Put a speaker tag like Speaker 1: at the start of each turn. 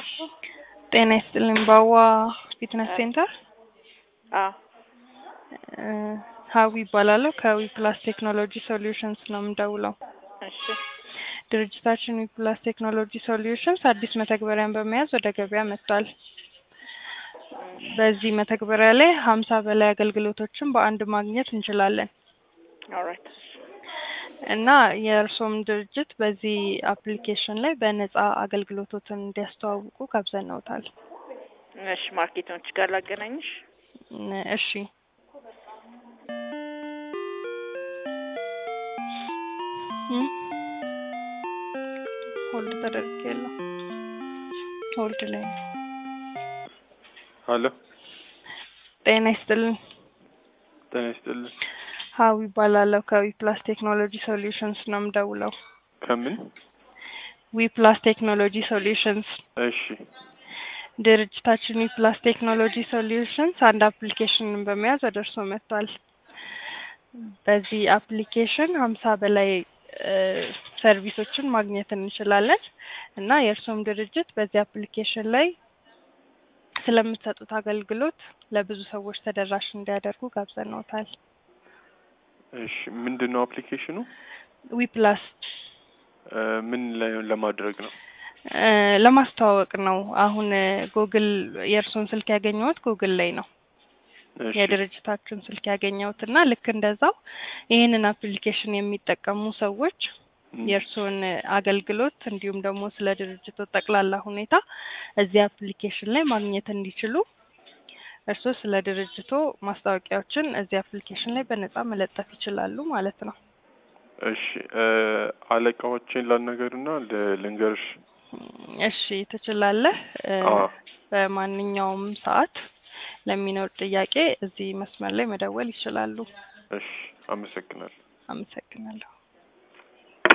Speaker 1: ጤና ይስጥልኝ ባዋ ፊትነስ ሴንተር
Speaker 2: አዎ
Speaker 1: እ ሀዊ ይባላለሁ ከዊ ፕላስ ቴክኖሎጂ ሶሉሽንስ ነው የምደውለው።
Speaker 2: እሺ
Speaker 1: ድርጅታችን ዊ ፕላስ ቴክኖሎጂ ሶሉሽንስ አዲስ መተግበሪያን በመያዝ ወደ ገበያ መጥቷል። በዚህ መተግበሪያ ላይ ሀምሳ በላይ አገልግሎቶችን በአንድ ማግኘት እንችላለን
Speaker 2: ኦልራይት
Speaker 1: እና የእርስዎም ድርጅት በዚህ አፕሊኬሽን ላይ በነጻ አገልግሎቶትን እንዲያስተዋውቁ ጋብዘንዎታል።
Speaker 2: እሺ ማርኬቶች ጋር ላገናኝሽ።
Speaker 1: እ እሺ እም ሆልድ ተደርጌያለሁ። ሆልድ ላይ ነው።
Speaker 3: አሎ
Speaker 1: ጤና ይስጥልኝ
Speaker 3: ጤና ይስጥልን።
Speaker 1: ሀዊ ይባላለሁ ከዊ ፕላስ ቴክኖሎጂ ሶሉሽንስ ነው የምደውለው።
Speaker 3: ከምን?
Speaker 1: ዊ ፕላስ ቴክኖሎጂ ሶሉሽንስ
Speaker 3: እሺ
Speaker 1: ድርጅታችን ዊ ፕላስ ቴክኖሎጂ ሶሉሽንስ አንድ አፕሊኬሽንን በመያዝ ወደ እርስዎ መጥቷል። በዚህ አፕሊኬሽን ሀምሳ በላይ እ ሰርቪሶችን ማግኘት እንችላለን እና የእርስዎም ድርጅት በዚህ አፕሊኬሽን ላይ ስለምትሰጡት አገልግሎት ለብዙ ሰዎች ተደራሽ እንዲያደርጉ ጋብዘንዎታል።
Speaker 3: እሺ ምንድን ነው አፕሊኬሽኑ?
Speaker 1: ዊ ፕላስ
Speaker 3: እ ምን ላይ ለማድረግ ነው?
Speaker 1: እ ለማስተዋወቅ ነው። አሁን ጉግል የእርስዎን ስልክ ያገኘሁት ጉግል ላይ ነው
Speaker 3: እሺ
Speaker 1: የድርጅታችን ስልክ ያገኘሁት እና ልክ እንደዛው ይህንን አፕሊኬሽን የሚጠቀሙ ሰዎች
Speaker 3: እም፣
Speaker 1: የእርስዎን አገልግሎት እንዲሁም ደግሞ ስለ ድርጅቱ ጠቅላላ ሁኔታ እዚህ አፕሊኬሽን ላይ ማግኘት እንዲችሉ እርስዎ ስለ ድርጅቶ ማስታወቂያዎችን እዚህ አፕሊኬሽን ላይ በነጻ መለጠፍ ይችላሉ ማለት ነው።
Speaker 3: እሺ እ አለቃዎቼን ላናገርና ል- ልንገርሽ።
Speaker 1: እሺ ትችላለህ። እ
Speaker 3: አዎ
Speaker 1: በማንኛውም ሰዓት ለሚኖር ጥያቄ እዚህ መስመር ላይ መደወል ይችላሉ።
Speaker 3: እሺ አመሰግናለሁ።
Speaker 1: አመሰግናለሁ።